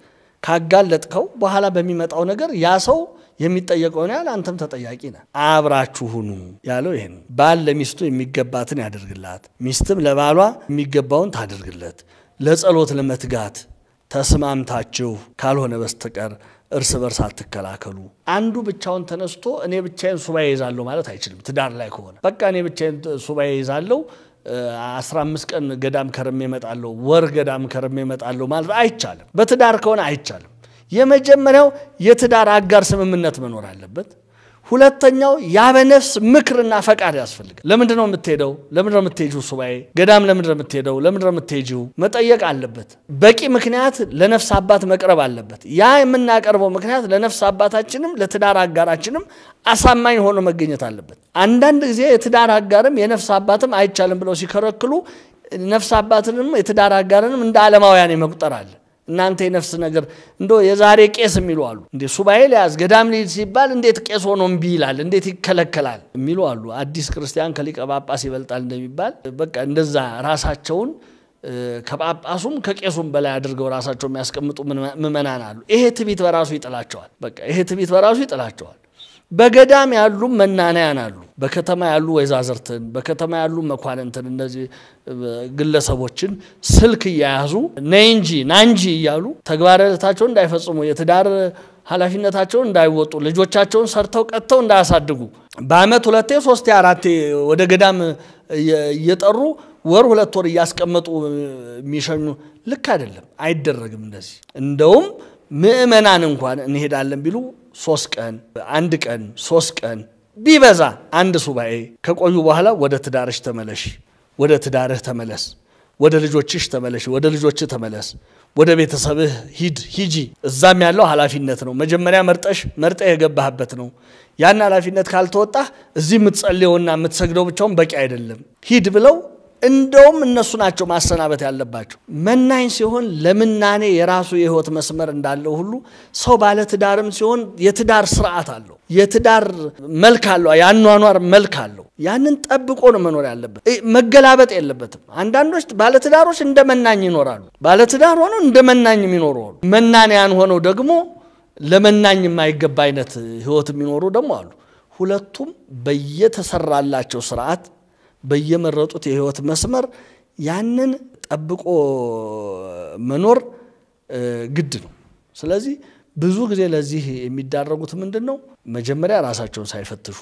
ካጋለጥከው በኋላ በሚመጣው ነገር ያ ሰው የሚጠየቀውን ያህል አንተም ተጠያቂ ነህ። አብራችሁ ሁኑ ያለው ይሄ ነው። ባል ለሚስቱ የሚገባትን ያደርግላት፣ ሚስትም ለባሏ የሚገባውን ታደርግለት። ለጸሎት ለመትጋት ተስማምታችሁ ካልሆነ በስተቀር እርስ በርስ አትከላከሉ። አንዱ ብቻውን ተነስቶ እኔ ብቻዬን ሱባኤ ይዛለሁ ማለት አይችልም። ትዳር ላይ ከሆነ በቃ እኔ ብቻዬን ሱባኤ ይዛለሁ አስራ አምስት ቀን ገዳም ከርሜ እመጣለሁ፣ ወር ገዳም ከርሜ እመጣለሁ ማለት አይቻልም። በትዳር ከሆነ አይቻልም። የመጀመሪያው የትዳር አጋር ስምምነት መኖር አለበት። ሁለተኛው ያበነፍስ ምክርና ፈቃድ ያስፈልጋል። ለምንድን ነው የምትሄደው? ለምንድን ነው የምትሄጂው? ሱባኤ ገዳም ለምንድን ነው የምትሄደው? ለምንድን ነው የምትሄጂው? መጠየቅ አለበት። በቂ ምክንያት ለነፍስ አባት መቅረብ አለበት። ያ የምናቀርበው ምክንያት ለነፍስ አባታችንም ለትዳር አጋራችንም አሳማኝ ሆኖ መገኘት አለበት። አንዳንድ ጊዜ የትዳር አጋርም የነፍስ አባትም አይቻልም ብለው ሲከለክሉ ነፍስ አባትንም የትዳር አጋርንም እንደ ዓለማውያን የመቁጠር አለ። እናንተ የነፍስ ነገር እንዶ የዛሬ ቄስ የሚሉ አሉ። እንዴ ሱባኤ ሊያዝ ገዳም ሊሄድ ሲባል እንዴት ቄስ ሆኖ እምቢ ይላል? እንዴት ይከለከላል? የሚሉ አሉ። አዲስ ክርስቲያን ከሊቀ ጳጳስ ይበልጣል እንደሚባል በቃ እንደዛ ራሳቸውን ከጳጳሱም ከቄሱም በላይ አድርገው ራሳቸው የሚያስቀምጡ ምዕመናን አሉ። ይሄ ትቢት በራሱ ይጥላቸዋል። በቃ ይሄ ትቢት በራሱ ይጥላቸዋል። በገዳም ያሉ መናንያን አሉ። በከተማ ያሉ ወይዛዝርትን፣ በከተማ ያሉ መኳንንትን፣ እነዚህ ግለሰቦችን ስልክ እያያዙ ነይ እንጂ ና እንጂ እያሉ ተግባራታቸውን እንዳይፈጽሙ የትዳር ኃላፊነታቸውን እንዳይወጡ ልጆቻቸውን ሰርተው ቀጥተው እንዳያሳድጉ በዓመት ሁለቴ ሶስቴ አራቴ ወደ ገዳም እየጠሩ ወር ሁለት ወር እያስቀመጡ የሚሸኙ ልክ አይደለም፣ አይደረግም እንደዚህ። እንደውም ምዕመናን እንኳን እንሄዳለን ቢሉ ሶስት ቀን አንድ ቀን ሶስት ቀን ቢበዛ አንድ ሱባኤ ከቆዩ በኋላ ወደ ትዳርሽ ተመለሽ፣ ወደ ትዳርህ ተመለስ፣ ወደ ልጆችሽ ተመለሽ፣ ወደ ልጆችህ ተመለስ፣ ወደ ቤተሰብህ ሂድ ሂጂ። እዛም ያለው ኃላፊነት ነው። መጀመሪያ መርጠሽ መርጠህ የገባህበት ነው። ያን ኃላፊነት ካልተወጣህ እዚህ የምትጸልየውና የምትሰግደው ብቻውን በቂ አይደለም። ሂድ ብለው እንደውም እነሱ ናቸው ማሰናበት ያለባቸው። መናኝ ሲሆን ለምናኔ የራሱ የህይወት መስመር እንዳለው ሁሉ ሰው ባለ ትዳርም ሲሆን የትዳር ስርዓት አለው፣ የትዳር መልክ አለው፣ የአኗኗር መልክ አለው። ያንን ጠብቆ ነው መኖር ያለበት፣ መገላበጥ የለበትም። አንዳንዶች ባለትዳሮች እንደ መናኝ ይኖራሉ። ባለትዳር ሆነው እንደ መናኝ የሚኖሩ አሉ። መናንያን ሆነው ደግሞ ለመናኝ የማይገባ አይነት ህይወት የሚኖሩ ደግሞ አሉ። ሁለቱም በየተሰራላቸው ስርዓት በየመረጡት የህይወት መስመር ያንን ጠብቆ መኖር ግድ ነው። ስለዚህ ብዙ ጊዜ ለዚህ የሚዳረጉት ምንድን ነው? መጀመሪያ ራሳቸውን ሳይፈትሹ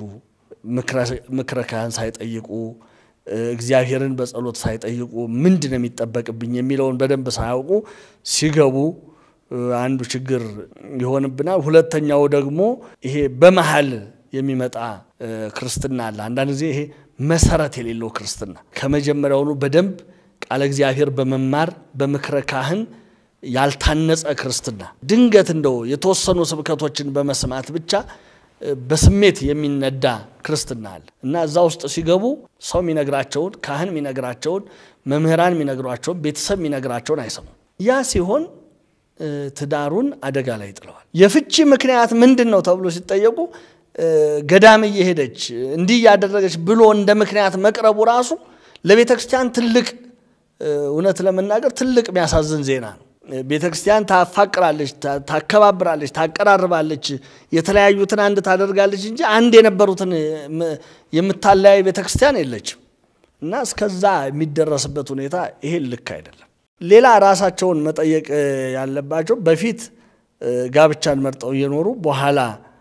ምክረ ካህን ሳይጠይቁ እግዚአብሔርን በጸሎት ሳይጠይቁ ምንድን ነው የሚጠበቅብኝ የሚለውን በደንብ ሳያውቁ ሲገቡ አንዱ ችግር ይሆንብናል። ሁለተኛው ደግሞ ይሄ በመሀል የሚመጣ ክርስትና አለ። አንዳንድ ጊዜ ይሄ መሰረት የሌለው ክርስትና ከመጀመሪያውኑ በደንብ ቃለ እግዚአብሔር በመማር በምክረ ካህን ያልታነጸ ክርስትና ድንገት እንደው የተወሰኑ ስብከቶችን በመስማት ብቻ በስሜት የሚነዳ ክርስትና አለ እና እዛ ውስጥ ሲገቡ ሰው የሚነግራቸውን ካህን የሚነግራቸውን መምህራን የሚነግሯቸውን ቤተሰብ የሚነግራቸውን አይሰሙም። ያ ሲሆን ትዳሩን አደጋ ላይ ጥለዋል። የፍቺ ምክንያት ምንድን ነው ተብሎ ሲጠየቁ ገዳም እየሄደች እንዲህ እያደረገች ብሎ እንደ ምክንያት መቅረቡ ራሱ ለቤተ ክርስቲያን ትልቅ እውነት ለመናገር ትልቅ የሚያሳዝን ዜና ነው። ቤተ ክርስቲያን ታፋቅራለች፣ ታከባብራለች፣ ታቀራርባለች፣ የተለያዩትን አንድ ታደርጋለች እንጂ አንድ የነበሩትን የምታለያይ ቤተ ክርስቲያን የለችም እና እስከዛ የሚደረስበት ሁኔታ ይሄ ልክ አይደለም። ሌላ ራሳቸውን መጠየቅ ያለባቸው በፊት ጋብቻን መርጠው እየኖሩ በኋላ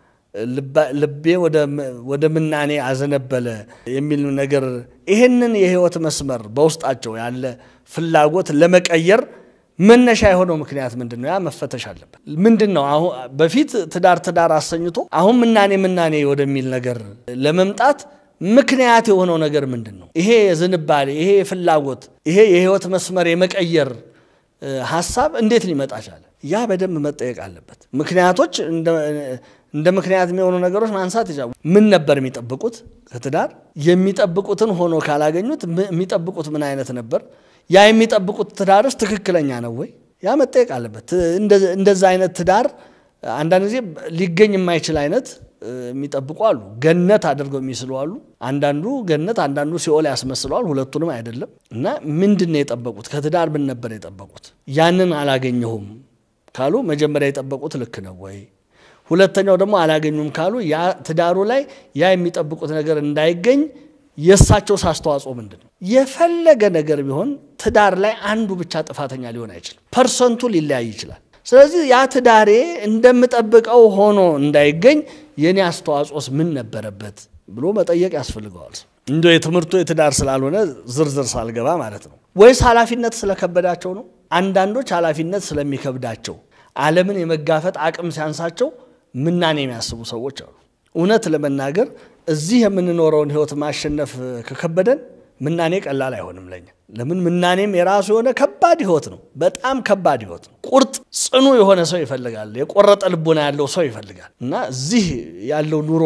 ልቤ ወደ ምናኔ አዘነበለ የሚል ነገር ይህንን የህይወት መስመር በውስጣቸው ያለ ፍላጎት ለመቀየር መነሻ የሆነው ምክንያት ምንድን ነው? ያ መፈተሽ አለበት። ምንድን ነው አሁን በፊት ትዳር ትዳር አሰኝቶ አሁን ምናኔ ምናኔ ወደሚል ነገር ለመምጣት ምክንያት የሆነው ነገር ምንድን ነው? ይሄ ዝንባሌ፣ ይሄ ፍላጎት፣ ይሄ የህይወት መስመር የመቀየር ሀሳብ እንዴት ሊመጣ ቻለ? ያ በደንብ መጠየቅ አለበት። ምክንያቶች እንደ ምክንያት የሚሆኑ ነገሮች ማንሳት ይቻላል። ምን ነበር የሚጠብቁት ከትዳር? የሚጠብቁትን ሆኖ ካላገኙት የሚጠብቁት ምን አይነት ነበር? ያ የሚጠብቁት ትዳርስ ትክክለኛ ነው ወይ? ያ መጠየቅ አለበት። እንደዛ አይነት ትዳር አንዳንድ ጊዜ ሊገኝ የማይችል አይነት የሚጠብቁ አሉ። ገነት አድርገው የሚስሉ አሉ። አንዳንዱ ገነት፣ አንዳንዱ ሲኦል ያስመስለዋል። ሁለቱንም አይደለም። እና ምንድን ነው የጠበቁት? ከትዳር ምን ነበር የጠበቁት? ያንን አላገኘሁም ካሉ መጀመሪያ የጠበቁት ልክ ነው ወይ? ሁለተኛው ደግሞ አላገኙም ካሉ ያ ትዳሩ ላይ ያ የሚጠብቁት ነገር እንዳይገኝ የእሳቸውስ አስተዋጽኦ ምንድን ነው? የፈለገ ነገር ቢሆን ትዳር ላይ አንዱ ብቻ ጥፋተኛ ሊሆን አይችልም። ፐርሰንቱ ሊለያይ ይችላል። ስለዚህ ያ ትዳሬ እንደምጠብቀው ሆኖ እንዳይገኝ የኔ አስተዋጽኦስ ምን ነበረበት ብሎ መጠየቅ ያስፈልገዋል። እንደ የትምህርቱ የትዳር ስላልሆነ ዝርዝር ሳልገባ ማለት ነው። ወይስ ኃላፊነት ስለከበዳቸው ነው? አንዳንዶች ኃላፊነት ስለሚከብዳቸው ዓለምን የመጋፈጥ አቅም ሲያንሳቸው ምናኔ የሚያስቡ ሰዎች አሉ። እውነት ለመናገር እዚህ የምንኖረውን ሕይወት ማሸነፍ ከከበደን ምናኔ ቀላል አይሆንም ለኛ። ለምን ምናኔም የራሱ የሆነ ከባድ ሕይወት ነው። በጣም ከባድ ሕይወት ነው። ቁርጥ ጽኑ የሆነ ሰው ይፈልጋል። የቆረጠ ልቦና ያለው ሰው ይፈልጋል። እና እዚህ ያለው ኑሮ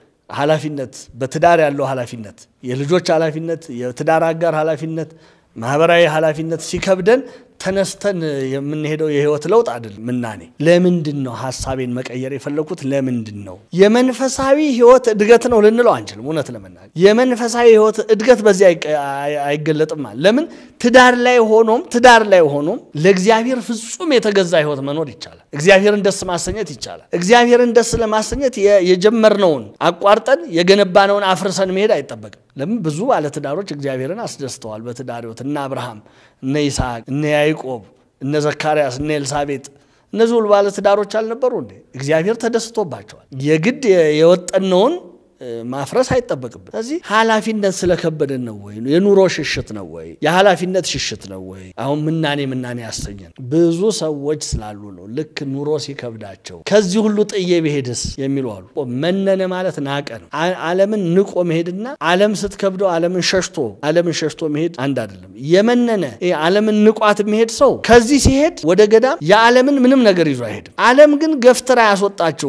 ኃላፊነት፣ በትዳር ያለው ኃላፊነት፣ የልጆች ኃላፊነት፣ የትዳር አጋር ኃላፊነት፣ ማህበራዊ ኃላፊነት ሲከብደን ተነስተን የምንሄደው የህይወት ለውጥ አይደለም። ምናኔ ለምንድን ነው ሀሳቤን መቀየር የፈለኩት? ለምንድን ነው የመንፈሳዊ ህይወት እድገት ነው ልንለው አንችልም። እውነት ለመናገር የመንፈሳዊ ህይወት እድገት በዚህ አይገለጥም። ለምን ትዳር ላይ ሆኖም ትዳር ላይ ሆኖም ለእግዚአብሔር ፍጹም የተገዛ ህይወት መኖር ይቻላል። እግዚአብሔርን ደስ ማሰኘት ይቻላል። እግዚአብሔርን ደስ ለማሰኘት የጀመርነውን አቋርጠን የገነባነውን አፍርሰን መሄድ አይጠበቅም። ለምን ብዙ ባለትዳሮች እግዚአብሔርን አስደስተዋል በትዳር ህይወት እነ አብርሃም እነ ይስሐቅ እነ ያዕቆብ እነ ዘካርያስ እነ ኤልሳቤጥ እነዚህ ሁሉ ባለ ትዳሮች አልነበሩ እንዴ? እግዚአብሔር ተደስቶባቸዋል። የግድ የወጠነውን ማፍረስ አይጠበቅብን። ስለዚህ ኃላፊነት ስለከበደን ነው ወይ? የኑሮ ሽሽት ነው ወይ? የኃላፊነት ሽሽት ነው ወይ? አሁን ምናኔ ምናኔ ያሰኘን ብዙ ሰዎች ስላሉ ነው። ልክ ኑሮ ሲከብዳቸው ከዚህ ሁሉ ጥዬ ብሄድስ የሚሉ አሉ። መነነ ማለት ናቀ ነው። ዓለምን ንቆ መሄድና ዓለም ስትከብደው ዓለምን ሸሽቶ ዓለምን ሸሽቶ መሄድ አንድ አይደለም። የመነነ ዓለምን ንቋት የሚሄድ ሰው ከዚህ ሲሄድ ወደ ገዳም የዓለምን ምንም ነገር ይዞ አይሄድም። ዓለም ግን ገፍትራ ያስወጣችው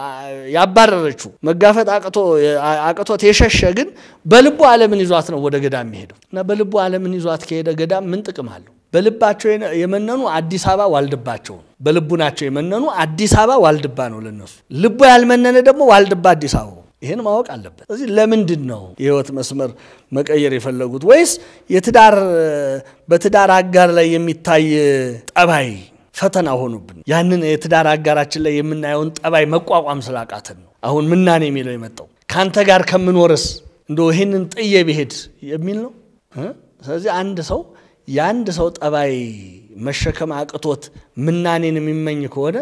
ያባረረችው መጋፈጥ አቅቶ አቅቶት የሸሸ ግን በልቡ ዓለምን ይዟት ነው ወደ ገዳም የሚሄደው እና በልቡ ዓለምን ይዟት ከሄደ ገዳም ምን ጥቅም አለው? በልባቸው የመነኑ አዲስ አበባ ዋልድባቸው ነው። በልቡ ናቸው የመነኑ አዲስ አበባ ዋልድባ ነው ለነሱ። ልቡ ያልመነነ ደግሞ ዋልድባ አዲስ አበባ ይህን ማወቅ አለበት። ስለዚህ ለምንድን ነው የህይወት መስመር መቀየር የፈለጉት? ወይስ የትዳር በትዳር አጋር ላይ የሚታይ ጠባይ ፈተና ሆኑብን? ያንን የትዳር አጋራችን ላይ የምናየውን ጠባይ መቋቋም ስላቃተን ነው አሁን ምናኔ የሚለው የመጣው ከአንተ ጋር ከምኖርስ እንደ ይህንን ጥዬ ብሄድ የሚል ነው። ስለዚህ አንድ ሰው የአንድ ሰው ጠባይ መሸከም አቅቶት ምናኔን የሚመኝ ከሆነ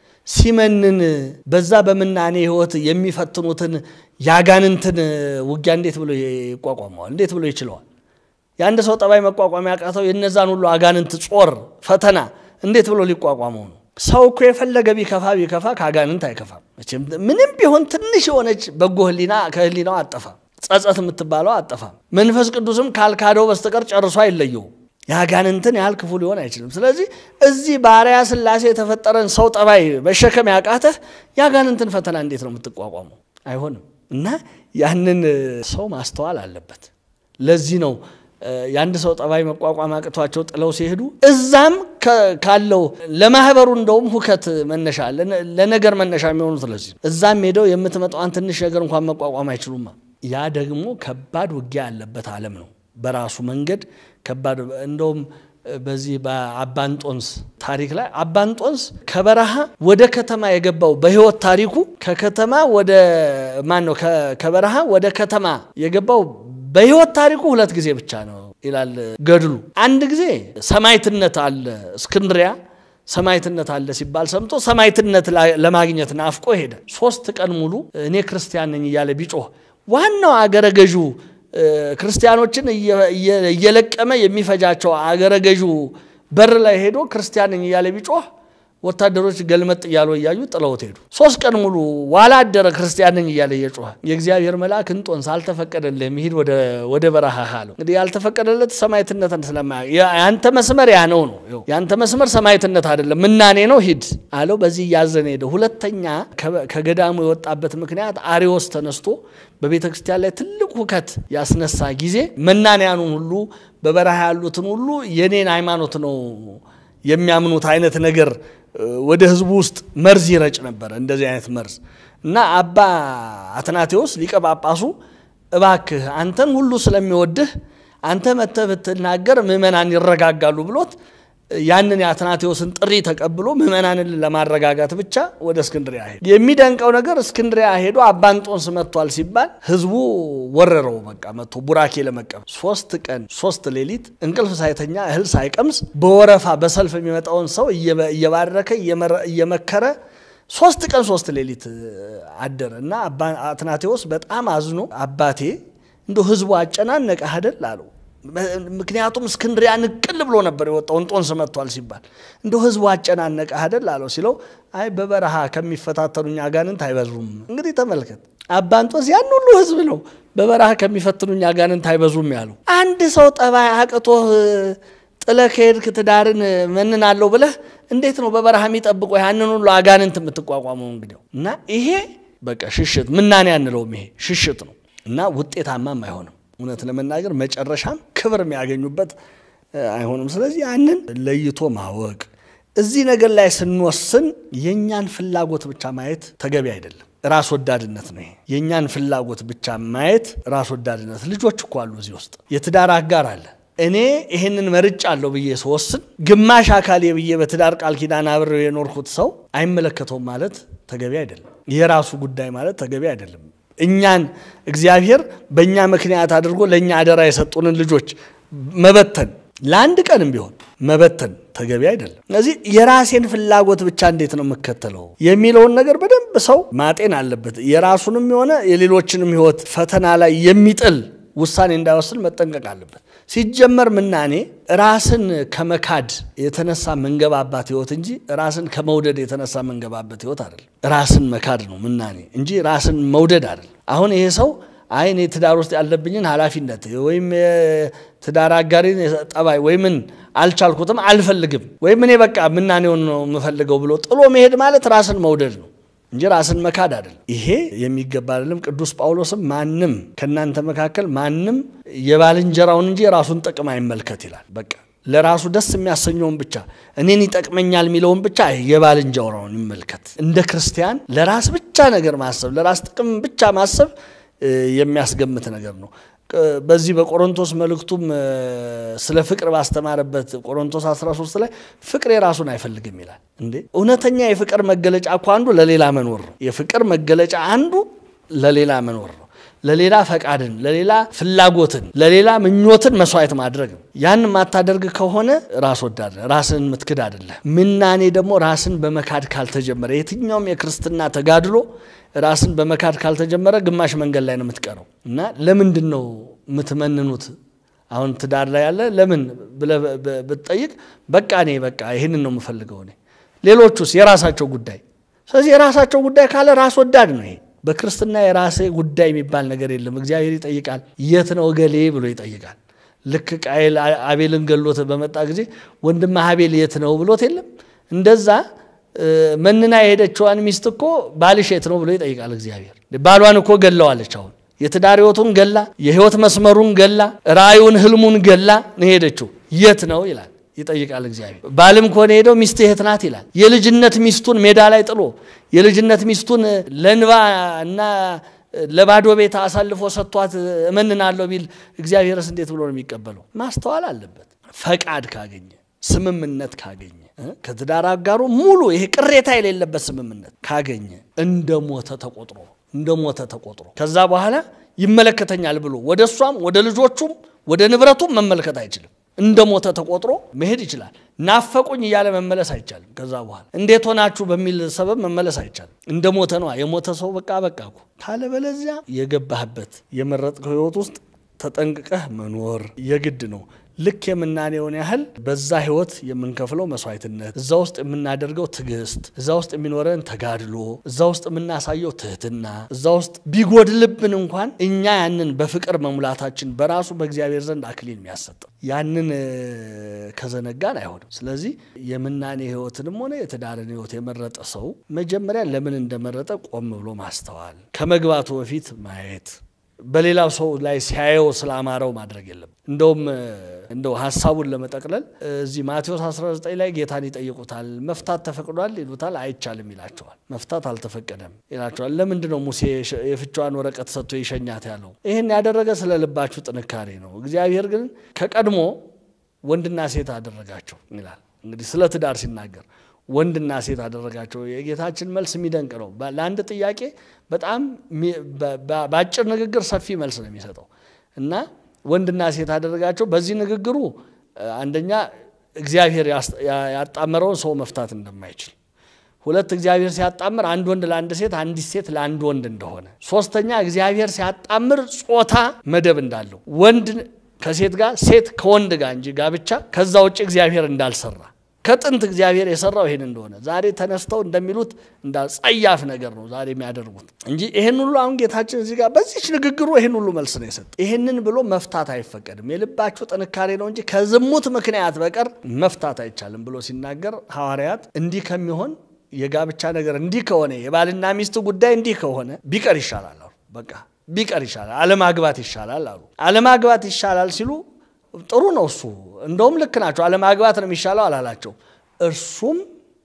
ሲመንን በዛ በምናኔ ህይወት የሚፈትኑትን ያጋንንትን ውጊያ እንዴት ብሎ ይቋቋመዋል? እንዴት ብሎ ይችለዋል? የአንድ ሰው ጠባይ መቋቋም ያቃተው የነዛን ሁሉ አጋንንት ጾር ፈተና እንዴት ብሎ ሊቋቋመው ነው? ሰው እኮ የፈለገ ቢከፋ ቢከፋ ከአጋንንት አይከፋም። መቼም ምንም ቢሆን ትንሽ የሆነች በጎ ህሊና ከህሊናው አጠፋም። ጸጸት የምትባለው አጠፋም። መንፈስ ቅዱስም ካልካደው በስተቀር ጨርሶ አይለየውም። የአጋንንትን ያህል ክፉ ሊሆን አይችልም። ስለዚህ እዚህ በአርአያ ሥላሴ የተፈጠረን ሰው ጠባይ መሸከም ያቃተህ የአጋንንትን ፈተና እንዴት ነው የምትቋቋመው? አይሆንም። እና ያንን ሰው ማስተዋል አለበት። ለዚህ ነው የአንድ ሰው ጠባይ መቋቋም አቅቷቸው ጥለው ሲሄዱ እዛም ካለው ለማህበሩ እንደውም ሁከት መነሻ ለነገር መነሻ የሚሆኑት ለዚህ እዛም ሄደው የምትመጣዋን ትንሽ ነገር እንኳን መቋቋም አይችሉማ። ያ ደግሞ ከባድ ውጊያ ያለበት ዓለም ነው። በራሱ መንገድ ከባድ እንደውም በዚህ በአባንጦንስ ታሪክ ላይ አባንጦንስ ከበረሃ ወደ ከተማ የገባው በህይወት ታሪኩ ከከተማ ወደ ማን ነው ከበረሃ ወደ ከተማ የገባው በህይወት ታሪኩ ሁለት ጊዜ ብቻ ነው ይላል ገድሉ። አንድ ጊዜ ሰማይትነት አለ እስክንድሪያ ሰማይትነት አለ ሲባል ሰምቶ ሰማይትነት ለማግኘት ናፍቆ ሄደ። ሶስት ቀን ሙሉ እኔ ክርስቲያን ነኝ እያለ ቢጮህ ዋናው አገረ ገዡ ክርስቲያኖችን እየለቀመ የሚፈጃቸው አገረ ገዡ በር ላይ ሄዶ ክርስቲያን ነኝ እያለ ቢጮህ ወታደሮች ገልመጥ እያሉ እያዩ ጥለውት ሄዱ። ሶስት ቀን ሙሉ ዋላ አደረ ክርስቲያን ነኝ እያለ እየጮኸ የእግዚአብሔር መልአክ እንጦንስ አልተፈቀደልህም ሂድ ወደ በረሃ አለው። እንግዲህ ያልተፈቀደለት ሰማዕትነትን ስለማ ያንተ መስመር ያ ነው ነው ያንተ መስመር ሰማዕትነት አይደለም ምናኔ ነው ሂድ አለው። በዚህ እያዘነ ሄደ። ሁለተኛ ከገዳሙ የወጣበት ምክንያት አሪዎስ ተነስቶ በቤተ ክርስቲያን ላይ ትልቅ ሁከት ያስነሳ ጊዜ መናንያኑን ሁሉ በበረሃ ያሉትን ሁሉ የኔን ሃይማኖት ነው የሚያምኑት አይነት ነገር ወደ ህዝቡ ውስጥ መርዝ ይረጭ ነበረ። እንደዚህ አይነት መርዝ እና አባ አትናቴዎስ ሊቀ ጳጳሱ እባክህ አንተን ሁሉ ስለሚወድህ አንተ መጥተህ ብትናገር ምዕመናን ይረጋጋሉ ብሎት ያንን የአትናቴዎስን ጥሪ ተቀብሎ ምዕመናንን ለማረጋጋት ብቻ ወደ እስክንድሪያ ሄዱ። የሚደንቀው ነገር እስክንድሪያ ሄዶ አባንጦንስ መጥቷል ሲባል ህዝቡ ወረረው። በቃ መጥቶ ቡራኬ ለመቀበል ሶስት ቀን ሶስት ሌሊት እንቅልፍ ሳይተኛ እህል ሳይቀምስ በወረፋ በሰልፍ የሚመጣውን ሰው እየባረከ እየመከረ ሶስት ቀን ሶስት ሌሊት አደረ እና አትናቴዎስ በጣም አዝኖ አባቴ እንደ ህዝቡ አጨናነቀህ አይደል አለው። ምክንያቱም እስክንድሪያ ንቅል ብሎ ነበር የወጣው እንጦንስ መጥቷል ሲባል እንደው ህዝቡ አጨናነቀህ አይደል አለው ሲለው አይ በበረሃ ከሚፈታተኑኝ አጋንንት አይበዙም። እንግዲህ ተመልከት አባ እንጦንስ ያን ሁሉ ህዝብ ነው በበረሃ ከሚፈትኑኝ አጋንንት አይበዙም ያለው። አንድ ሰው ጠባይ አቅቶህ ጥለህ ከሄድክ ትዳርን መንናለሁ ብለህ እንዴት ነው በበረሃ የሚጠብቆ ያንን ሁሉ አጋንንት የምትቋቋመው? እንግዲህ እና ይሄ በቃ ሽሽት ምናኔ አንለውም፣ ይሄ ሽሽት ነው እና ውጤታማም አይሆንም። እውነት ለመናገር መጨረሻም ክብር የሚያገኙበት አይሆንም። ስለዚህ ያንን ለይቶ ማወቅ እዚህ ነገር ላይ ስንወስን የእኛን ፍላጎት ብቻ ማየት ተገቢ አይደለም። ራስ ወዳድነት ነው ይሄ። የእኛን ፍላጎት ብቻ ማየት ራስ ወዳድነት። ልጆች እኮ አሉ እዚህ ውስጥ የትዳር አጋር አለ። እኔ ይህንን መርጫ አለሁ ብዬ ስወስን ግማሽ አካሌ ብዬ በትዳር ቃል ኪዳን አብሬው የኖርኩት ሰው አይመለከተውም ማለት ተገቢ አይደለም። የራሱ ጉዳይ ማለት ተገቢ አይደለም። እኛን እግዚአብሔር በእኛ ምክንያት አድርጎ ለእኛ አደራ የሰጡንን ልጆች መበተን ለአንድ ቀንም ቢሆን መበተን ተገቢ አይደለም። ስለዚህ የራሴን ፍላጎት ብቻ እንዴት ነው የምከተለው የሚለውን ነገር በደንብ ሰው ማጤን አለበት። የራሱንም የሆነ የሌሎችንም ሕይወት ፈተና ላይ የሚጥል ውሳኔ እንዳይወስን መጠንቀቅ አለበት። ሲጀመር ምናኔ ራስን ከመካድ የተነሳ መንገባባት ህይወት እንጂ ራስን ከመውደድ የተነሳ መንገባበት ህይወት አይደለም። ራስን መካድ ነው ምናኔ እንጂ ራስን መውደድ አይደለም። አሁን ይሄ ሰው አይ እኔ ትዳር ውስጥ ያለብኝን ኃላፊነት ወይም ትዳር አጋሪን ጠባይ ወይ ምን አልቻልኩትም፣ አልፈልግም ወይም እኔ በቃ ምናኔውን ነው የምፈልገው ብሎ ጥሎ መሄድ ማለት ራስን መውደድ ነው እንጂ ራስን መካድ አይደለም። ይሄ የሚገባ አይደለም። ቅዱስ ጳውሎስም ማንም ከእናንተ መካከል ማንም የባልንጀራውን እንጂ የራሱን ጥቅም አይመልከት ይላል። በቃ ለራሱ ደስ የሚያሰኘውን ብቻ እኔን ይጠቅመኛል የሚለውን ብቻ የባልንጀራውን ይመልከት። እንደ ክርስቲያን ለራስ ብቻ ነገር ማሰብ፣ ለራስ ጥቅም ብቻ ማሰብ የሚያስገምት ነገር ነው። በዚህ በቆሮንቶስ መልእክቱም ስለ ፍቅር ባስተማረበት ቆሮንቶስ 13 ላይ ፍቅር የራሱን አይፈልግም ይላል። እንዴ እውነተኛ የፍቅር መገለጫ እኮ አንዱ ለሌላ መኖር ነው። የፍቅር መገለጫ አንዱ ለሌላ መኖር ነው። ለሌላ ፈቃድን፣ ለሌላ ፍላጎትን፣ ለሌላ ምኞትን መስዋዕት ማድረግ ነው። ያን ማታደርግ ከሆነ ራስ ወዳድ ራስን የምትክድ አይደለ። ምናኔ ደግሞ ራስን በመካድ ካልተጀመረ የትኛውም የክርስትና ተጋድሎ ራስን በመካድ ካልተጀመረ ግማሽ መንገድ ላይ ነው የምትቀረው። እና ለምንድን ነው የምትመንኑት? አሁን ትዳር ላይ ያለ ለምን ብለህ ብትጠይቅ በቃ እኔ በቃ ይህንን ነው የምፈልገው እኔ። ሌሎቹስ የራሳቸው ጉዳይ። ስለዚህ የራሳቸው ጉዳይ ካለ ራስ ወዳድ ነው ይሄ። በክርስትና የራሴ ጉዳይ የሚባል ነገር የለም። እግዚአብሔር ይጠይቃል። የት ነው እገሌ ብሎ ይጠይቃል። ልክ ቃየል አቤልን ገሎት በመጣ ጊዜ ወንድምህ አቤል የት ነው ብሎት የለም እንደዛ መንና የሄደችዋን ሚስት እኮ ባልሽ የት ነው ብሎ ይጠይቃል እግዚአብሔር። ባሏን እኮ ገለዋለች። አሁን የትዳር ሕይወቱን ገላ፣ የሕይወት መስመሩን ገላ፣ ራእዩን ህልሙን ገላ ነው ሄደችው። የት ነው ይላል ይጠይቃል እግዚአብሔር። ባልም ከሆነ ሄደው ሚስት የት ናት ይላል። የልጅነት ሚስቱን ሜዳ ላይ ጥሎ የልጅነት ሚስቱን ለንባ እና ለባዶ ቤት አሳልፎ ሰጥቷት እመንናለሁ ቢል እግዚአብሔርስ እንዴት ብሎ ነው የሚቀበለው? ማስተዋል አለበት። ፈቃድ ካገኘ ስምምነት ካገኘ ከትዳር አጋሩ ሙሉ ይሄ ቅሬታ የሌለበት ስምምነት ካገኘ እንደ ሞተ ተቆጥሮ እንደ ሞተ ተቆጥሮ ከዛ በኋላ ይመለከተኛል ብሎ ወደ እሷም ወደ ልጆቹም ወደ ንብረቱም መመልከት አይችልም። እንደ ሞተ ተቆጥሮ መሄድ ይችላል። ናፈቁኝ እያለ መመለስ አይቻልም። ከዛ በኋላ እንዴት ሆናችሁ በሚል ሰበብ መመለስ አይቻልም። እንደ ሞተ ነዋ። የሞተ ሰው በቃ በቃ እኮ ካለበለዚያ የገባህበት የመረጥከው ህይወት ውስጥ ተጠንቅቀህ መኖር የግድ ነው። ልክ የምናኔውን ያህል በዛ ህይወት የምንከፍለው መስዋዕትነት፣ እዛ ውስጥ የምናደርገው ትዕግስት፣ እዛ ውስጥ የሚኖረን ተጋድሎ፣ እዛ ውስጥ የምናሳየው ትህትና፣ እዛ ውስጥ ቢጎድልብን እንኳን እኛ ያንን በፍቅር መሙላታችን በራሱ በእግዚአብሔር ዘንድ አክሊል የሚያሰጠው ያንን ከዘነጋን አይሆንም። ስለዚህ የምናኔ ህይወትንም ሆነ የትዳርን ህይወት የመረጠ ሰው መጀመሪያ ለምን እንደመረጠ ቆም ብሎ ማስተዋል፣ ከመግባቱ በፊት ማየት በሌላው ሰው ላይ ሲያየው ስላማረው ማድረግ የለም። እንደውም እንደው ሀሳቡን ለመጠቅለል እዚህ ማቴዎስ 19 ላይ ጌታን ይጠይቁታል። መፍታት ተፈቅዷል ይሉታል። አይቻልም ይላቸዋል። መፍታት አልተፈቀደም ይላቸዋል። ለምንድን ነው ሙሴ የፍቻዋን ወረቀት ሰጥቶ ይሸኛት ያለው? ይህን ያደረገ ስለ ልባችሁ ጥንካሬ ነው። እግዚአብሔር ግን ከቀድሞ ወንድና ሴት አደረጋቸው ይላል እንግዲህ ስለ ትዳር ሲናገር ወንድና ሴት አደረጋቸው። የጌታችን መልስ የሚደንቅ ነው። ለአንድ ጥያቄ በጣም በአጭር ንግግር ሰፊ መልስ ነው የሚሰጠው እና ወንድና ሴት አደረጋቸው። በዚህ ንግግሩ አንደኛ እግዚአብሔር ያጣመረውን ሰው መፍታት እንደማይችል፣ ሁለት እግዚአብሔር ሲያጣምር አንድ ወንድ ለአንድ ሴት፣ አንዲት ሴት ለአንድ ወንድ እንደሆነ፣ ሶስተኛ እግዚአብሔር ሲያጣምር ጾታ መደብ እንዳለው ወንድ ከሴት ጋር ሴት ከወንድ ጋር እንጂ ጋብቻ ከዛ ውጭ እግዚአብሔር እንዳልሰራ ከጥንት እግዚአብሔር የሰራው ይሄን እንደሆነ ዛሬ ተነስተው እንደሚሉት እንዳ ጸያፍ ነገር ነው ዛሬ የሚያደርጉት እንጂ ይሄን ሁሉ አሁን ጌታችን እዚህ ጋር በዚች ንግግሩ ይሄን ሁሉ መልስ ነው የሰጠ። ይሄንን ብሎ መፍታት አይፈቀድም፣ የልባችሁ ጥንካሬ ነው እንጂ ከዝሙት ምክንያት በቀር መፍታት አይቻልም ብሎ ሲናገር ሐዋርያት እንዲህ ከሚሆን የጋብቻ ነገር እንዲህ ከሆነ የባልና ሚስት ጉዳይ እንዲህ ከሆነ ቢቀር ይሻላል አሉ። በቃ ቢቀር ይሻላል፣ አለማግባት ይሻላል አሉ። አለማግባት ይሻላል ሲሉ ጥሩ ነው እሱ እንደውም ልክ ናቸው። አለማግባት ነው የሚሻለው አላላቸው። እርሱም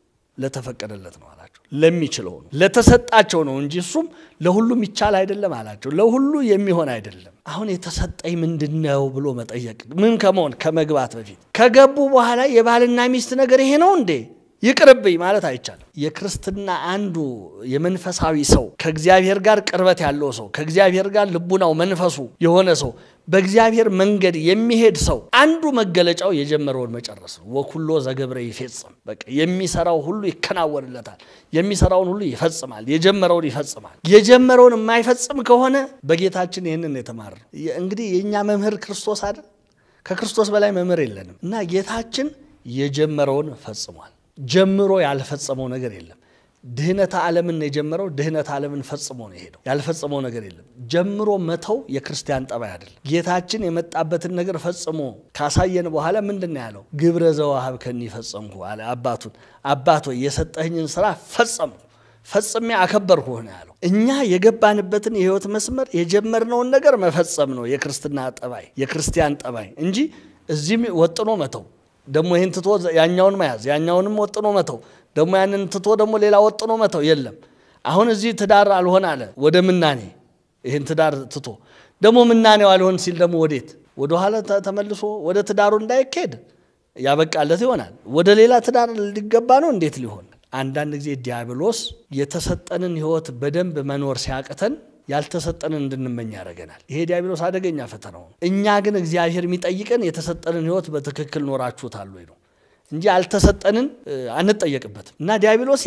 ለተፈቀደለት ነው አላቸው። ለሚችለው ነው ለተሰጣቸው ነው እንጂ እሱም ለሁሉም ይቻል አይደለም አላቸው። ለሁሉ የሚሆን አይደለም። አሁን የተሰጠኝ ምንድን ነው ብሎ መጠየቅ ምን ከመሆን ከመግባት በፊት ከገቡ በኋላ የባልና ሚስት ነገር ይሄ ነው እንዴ ይቅርብኝ ማለት አይቻልም። የክርስትና አንዱ የመንፈሳዊ ሰው ከእግዚአብሔር ጋር ቅርበት ያለው ሰው ከእግዚአብሔር ጋር ልቡናው መንፈሱ የሆነ ሰው በእግዚአብሔር መንገድ የሚሄድ ሰው አንዱ መገለጫው የጀመረውን መጨረስ ነው። ወኩሎ ዘገብረ ይፌጽም። በቃ የሚሰራው ሁሉ ይከናወንለታል። የሚሰራውን ሁሉ ይፈጽማል። የጀመረውን ይፈጽማል። የጀመረውን የማይፈጽም ከሆነ በጌታችን ይህንን የተማር እንግዲህ የእኛ መምህር ክርስቶስ አይደል? ከክርስቶስ በላይ መምህር የለንም እና ጌታችን የጀመረውን ፈጽሟል። ጀምሮ ያልፈጸመው ነገር የለም። ድህነተ ዓለምን የጀመረው ድህነተ ዓለምን ፈጽሞ ነው የሄደው። ያልፈጸመው ነገር የለም። ጀምሮ መተው የክርስቲያን ጠባይ አይደለም። ጌታችን የመጣበትን ነገር ፈጽሞ ካሳየን በኋላ ምንድን ነው ያለው? ግብረ ዘወሀብከኒ ፈጸምኩ አለ አባቱን። አባት ሆይ የሰጠኸኝን ስራ ፈጸምኩ፣ ፈጽሜ አከበርኩህ ነው ያለው። እኛ የገባንበትን የህይወት መስመር የጀመርነውን ነገር መፈጸም ነው የክርስትና ጠባይ፣ የክርስቲያን ጠባይ እንጂ እዚህም ወጥኖ መተው ደግሞ ይህን ትቶ ያኛውን መያዝ ያኛውንም ወጥኖ መተው ደግሞ ያንን ትቶ ደግሞ ሌላ ወጥኖ መተው የለም። አሁን እዚህ ትዳር አልሆን አለ ወደ ምናኔ ይህን ትዳር ትቶ ደግሞ ምናኔው አልሆን ሲል ደግሞ ወዴት ወደኋላ ተመልሶ ወደ ትዳሩ እንዳይካሄድ ያበቃለት ይሆናል። ወደ ሌላ ትዳር ሊገባ ነው እንዴት ሊሆን? አንዳንድ ጊዜ ዲያብሎስ የተሰጠንን ህይወት በደንብ መኖር ሲያቅተን ያልተሰጠንን እንድንመኝ ያደርገናል። ይሄ ዲያብሎስ አደገኛ ፈተናው ነው። እኛ ግን እግዚአብሔር የሚጠይቀን የተሰጠንን ህይወት በትክክል ኖራችሁታል ወይ ነው እንጂ ያልተሰጠንን አንጠየቅበትም። እና ዲያብሎስ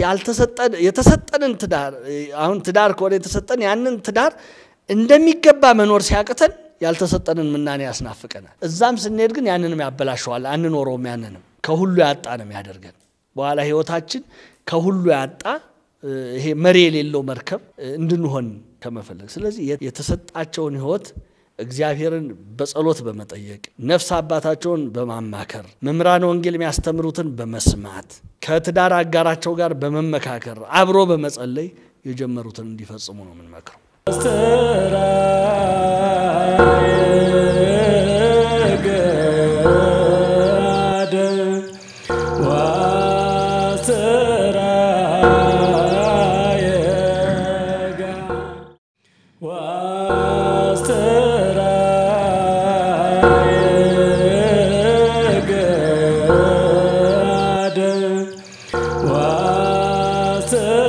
የተሰጠንን ትዳር አሁን ትዳር ከሆነ የተሰጠን ያንን ትዳር እንደሚገባ መኖር ሲያቅተን ያልተሰጠንን ምናኔ ያስናፍቀናል። እዛም ስንሄድ ግን ያንንም ያበላሸዋል። አንኖረውም። ያንንም ከሁሉ ያጣ ነው የሚያደርገን። በኋላ ህይወታችን ከሁሉ ያጣ ይሄ መሪ የሌለው መርከብ እንድንሆን ከመፈለግ ስለዚህ የተሰጣቸውን ህይወት እግዚአብሔርን በጸሎት በመጠየቅ ነፍስ አባታቸውን በማማከር መምህራን ወንጌል የሚያስተምሩትን በመስማት ከትዳር አጋራቸው ጋር በመመካከር አብሮ በመጸለይ የጀመሩትን እንዲፈጽሙ ነው የምንመክረው። What